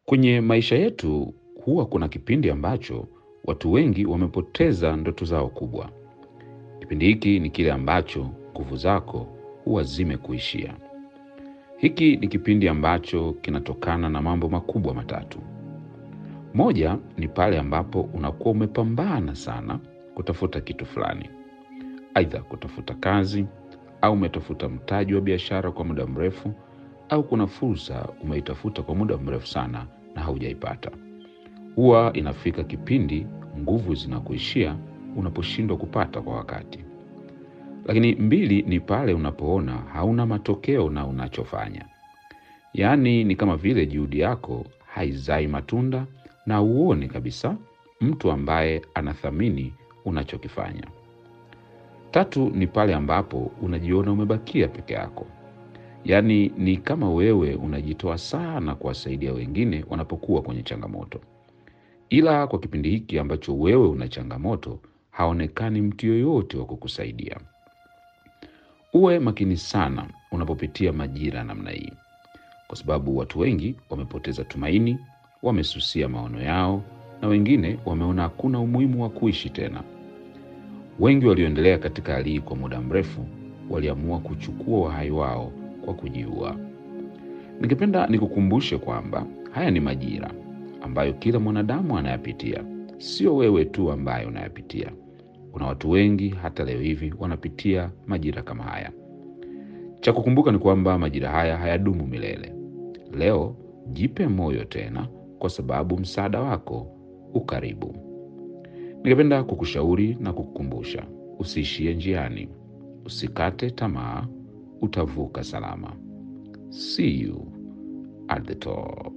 Kwenye maisha yetu huwa kuna kipindi ambacho watu wengi wamepoteza ndoto zao kubwa. Kipindi hiki ni kile ambacho nguvu zako huwa zimekuishia. Hiki ni kipindi ambacho kinatokana na mambo makubwa matatu. Moja ni pale ambapo unakuwa umepambana sana kutafuta kitu fulani, aidha kutafuta kazi au umetafuta mtaji wa biashara kwa muda mrefu, au kuna fursa umeitafuta kwa muda mrefu sana na haujaipata. Huwa inafika kipindi nguvu zinakuishia unaposhindwa kupata kwa wakati. Lakini mbili ni pale unapoona hauna matokeo na unachofanya, yaani ni kama vile juhudi yako haizai matunda na uone kabisa mtu ambaye anathamini unachokifanya. Tatu ni pale ambapo unajiona umebakia peke yako, yaani ni kama wewe unajitoa sana kuwasaidia wengine wanapokuwa kwenye changamoto, ila kwa kipindi hiki ambacho wewe una changamoto haonekani mtu yoyote wa kukusaidia. Uwe makini sana unapopitia majira namna hii, kwa sababu watu wengi wamepoteza tumaini, wamesusia maono yao, na wengine wameona hakuna umuhimu wa kuishi tena. Wengi walioendelea katika hali hii kwa muda mrefu waliamua kuchukua uhai wao kwa kujiua. Ningependa nikukumbushe kwamba haya ni majira ambayo kila mwanadamu anayapitia, sio wewe tu ambaye unayapitia. Kuna watu wengi hata leo hivi wanapitia majira kama haya. Cha kukumbuka ni kwamba majira haya hayadumu milele. Leo jipe moyo tena, kwa sababu msaada wako ukaribu. Ningependa kukushauri na kukukumbusha, usiishie njiani, usikate tamaa, utavuka salama. See you at the top.